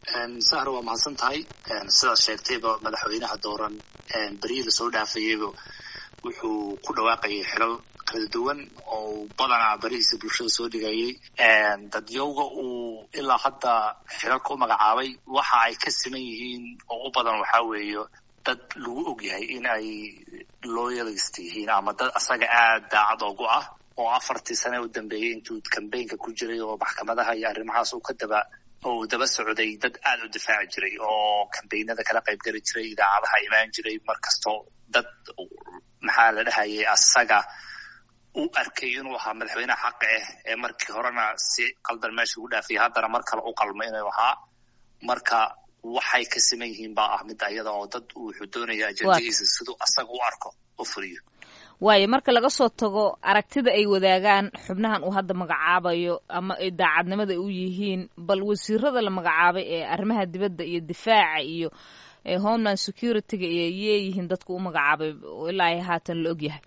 sahra waa mahadsan tahay sidaad sheegtayba madaxweynaha dooran beryihii lasoo dhaafayeyba wuxuu ku dhawaaqayay xilal kala duwan oo badanaa berihiisa bulshada soo dhigayay dadyowga uu ilaa hadda xilalka u magacaabay waxa ay ka siman yihiin oo u badan waxaa weeye dad lagu og yahay in ay loyalist yihiin ama dad asaga aada daacad ogu ah oo afartii sane u dambeeyey intuu cambaynka ku jiray oo maxkamadaha iyo arrimahaas uu ka daba oo uu daba socday dad aada u difaaci jiray oo kambaynada kala qayb geli jiray idaacadaha imaan jiray mar kastoo dad maxaa la dhahayay asaga u arkay inuu ahaa madaxweyneha xaqa ah ee markii horena si qaldan meesha ugu dhaafiyay haddana mar kale u qalmo inuu ahaa marka waxay ka siman yihiin baa ah mid ayada oo dad wuxuu doonaya ajendadiisa siduu asaga u arko u fuliyo waayo marka laga soo tago aragtida ay wadaagaan xubnahan uu hadda magacaabayo ama ay daacadnimada u yihiin bal wasiirada la magacaabay ee arrimaha dibadda iyo difaaca iyo homeland security-ga iyo yeeyihiin dadku u magacaabay oo ilaa ay haatan la ogyahay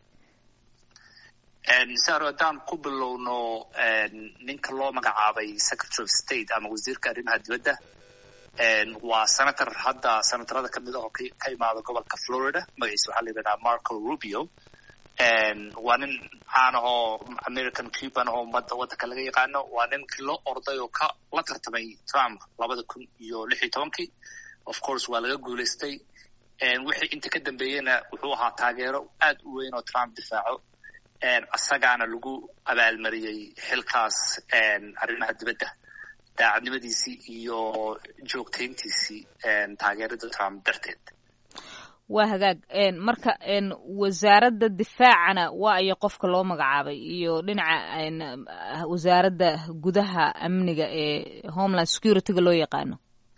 saro haddaan ku bilowno ninka loo magacaabay secretary of state ama wasiirka arrimaha dibadda waa senator hadda senatorada ka mid ah oo ka imaada gobolka florida magaciisa waxaa la yidhahdaa marco rubio waa nin caan ahoo american cuban ahoo ummadda waddanka laga yaqaano waa ninkii loo orday oo ka la tartamay trump labada kun iyo lix iyo tobankii of course waa laga guulaystay wixii inta ka dambeeyeyna wuxuu ahaa taageero aad u weyn oo trump difaaco asagaana lagu abaalmariyey xilkaas arrimaha dibadda daacadnimadiisii iyo joogtayntiisii taageerada trump darteed waa hagaag marka wasaaradda difaacana waa iyo qofka loo magacaabay iyo dhinaca wasaaradda gudaha amniga ee homeland security-ga loo yaqaano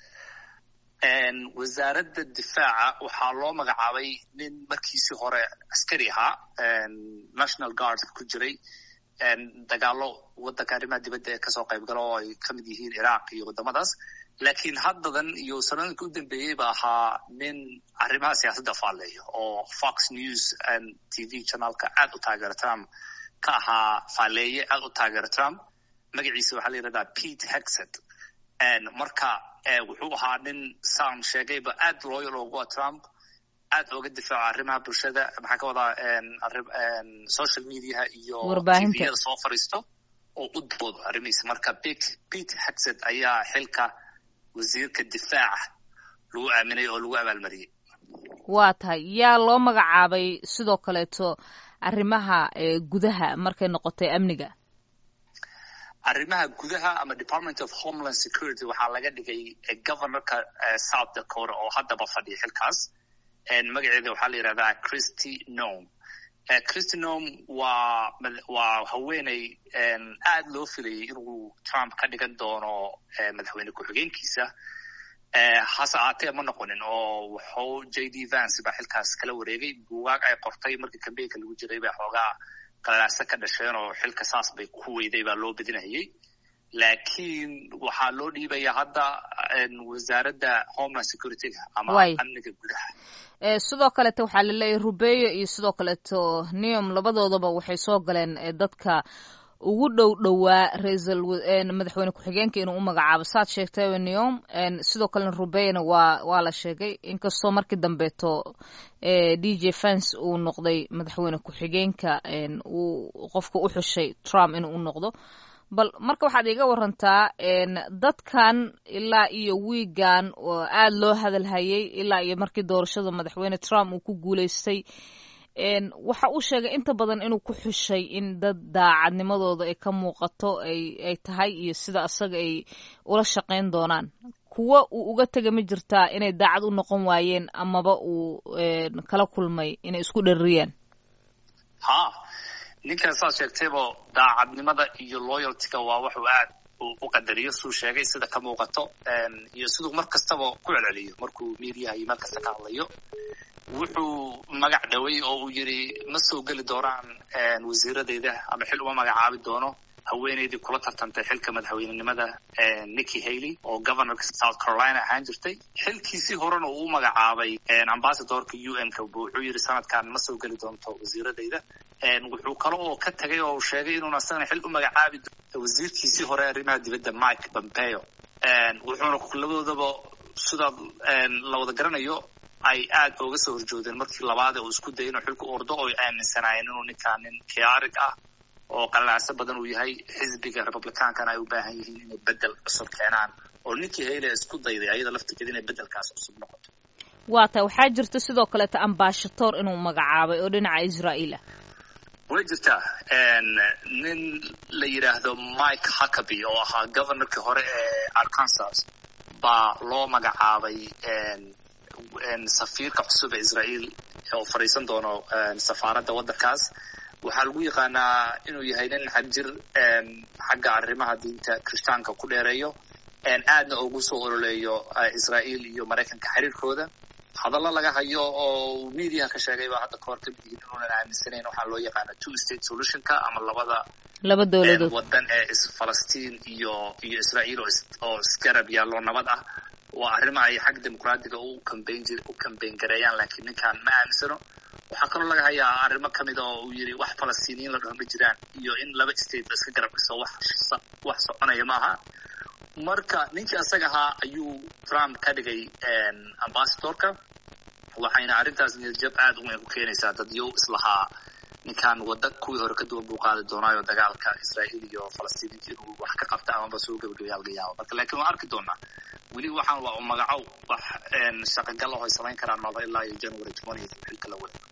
wasaaradda difaaca waxaa loo magacaabay nin markiisii hore askari ahaa national guardka ku jiray dagaalo waddanka arrimaha dibadda ee kasoo qayb gala oo ay ka mid yihiin iraq iyo waddamadaas laakiin haddadan iyo sanooyinka u dambeeyey ba ahaa nin arrimaha siyaasadda faalleeyo oo fox news t v channelka aad u taageera trump ka ahaa faalleeye aad u taageera trump magaciisa waxaa la yidhahdaa pete hexet marka wuxuu ahaa nin saan sheegayba aad looyal ogu a trump aad ooga difaaco arrimaha bulshada maxaa ka wadaa social mediaha iyo tviyada soo fariisto oo u doodo arrimihiisa marka pete hexet ayaa xilka wasiirka difaaca lagu aaminay oo lagu abaalmariyey waa tahay yaa loo magacaabay sidoo kaleeto arrimaha gudaha markay noqotay amniga arrimaha gudaha ama department of homeland security waxaa laga dhigay governorka south dakota oo haddaba fadhiya xilkaas magaceeda waxaa la yidhahdaa christy nome christy nome waa waa haweeney aad loo filayay inuu trump ka dhigan doono madaxweyne ku-xigeenkiisa hase aatee ma noqonin oo wuxuu j d vance baa xilkaas kala wareegay buugaag ay qortay markii cambaynka lagu jiray baa xoogaa qalalaasa ka dhasheen oo xilka saas bay ku weyday baa loo bedinayay laakiin waxaa loo dhiibaya hadda wasaaradda homeland security-ga ama amniga gudaha sidoo kaleeto waxaa laleeyahy rubeyo iyo sidoo kaleeto neom labadoodaba waxay soo galeen dadka ugu dhow dhowaa raisal madaxweyne ku-xigeenka inuu u magacaabo saad sheegtay neom sidoo kalena rubeyona waa waa la sheegay inkastoo markii dambeeto d j fans uu noqday madaxweyne ku-xigeenka uu qofka u xushay trump inuu u noqdo bal marka waxaad iga warantaa dadkan ilaa iyo wiigan oo aada loo hadalhayay ilaa iyo markii doorashada madaxweyne trump uu ku guuleystay waxa uu sheegay inta badan inuu ku xushay in dad daacadnimadooda ay ka muuqato ay tahay iyo sida asaga ay ula shaqayn doonaan kuwa uu uga tega ma jirtaa inay daacad u noqon waayeen amaba uu kala kulmay inay isku dharriyaan ha ninkan saad sheegtaybo daacadnimada iyo loyaltyga waa wuxuu aad u qadariyo suu sheegay sida ka muuqato iyo siduu mar kastaba ku celceliyo markuu miidiyaha iyo meel kasta ka hadlayo wuxuu magac dhaway oo uu yidhi ma soo geli doonaan wasiiradeyda ama xil uma magacaabi doono haweeneydii kula tartantay xilka madaxweynenimada nicky haley oo governorka south carolina ahaan jirtay xilkiisii horena uu u magacaabay ambassadorka u n ka wuxuu yidhi sanadkan ma soo geli doonto wasiiradeyda wuxuu kale oo ka tagay oo sheegay inuuna asagana xil u magacaabi wasiirkiisii hore arrimaha dibadda mike pompeo wuxuuna labadoodaba sidaa la wada garanayo ay aad ooga soo horjoodeen markii labaad uu isku dayay inuu xilka ordo oo ay aaminsanaayeen inuu ninkaan nin kiyaarig ah oo qalalaacso badan uu yahay xisbiga republicaankana ay u baahan yihiin inay bedel cusub keenaan oo ninkii hayle isku dayday ayada laftigeeda inay bedelkaas cusub noqoto waa ta waxaa jirta sidoo kaleeta ambashator inuu magacaabay oo dhinaca israa'iil ah way jirtaa nin la yidhaahdo mike huckaby oo ahaa governorkii hore ee arkansas baa loo magacaabay safiirka cusub ee israa'iil oo fadhiisan doono safaaradda waddankaas waxaa lagu yaqaanaa inuu yahay nin xagjir xagga arrimaha diinta kirishtaanka ku dheereeyo aadna ugu soo ololeeyo israa'iil iyo maraykanka xiriirkooda hadallo laga hayo oo mediaha ka sheegay baa hadda kahor kamid yihiin inuunan aaminsanayn waxaa loo yaqaana two state solutionka ama labada laba dowladood wadan ee falastiin iyo iyo israa'iil oo isgarab yaallo nabad ah waa arrimo ay xag dimuqraadiga u cambayn jir u cambayn gareeyaan laakiin ninkan ma aaminsano waxaa kaloo laga hayaa arrimo kamid a oo uu yidhi wax falastiiniyiin la dhaho ma jiraan iyo in laba state la iska garab dhiso wax wax soconaya ma aha marka ninkii asaga ahaa ayuu trump ka dhigay ambasadorka waxayna arrintaas niyadjab aad u weyn ku keenaysaa dadyow islahaa ninkan wadda kuwii hore ka duwan buu qaadi doonaayo dagaalka israa'iil iyo falastiiniinta inuu wax ka qabta amaba soo gebagabeeya laga yaabo marka laakiin waan arki doonaa weli waxaan waa magacow wax shaqagal ah ay samayn karaan maba ilaa iyo january twentieth xilka la wada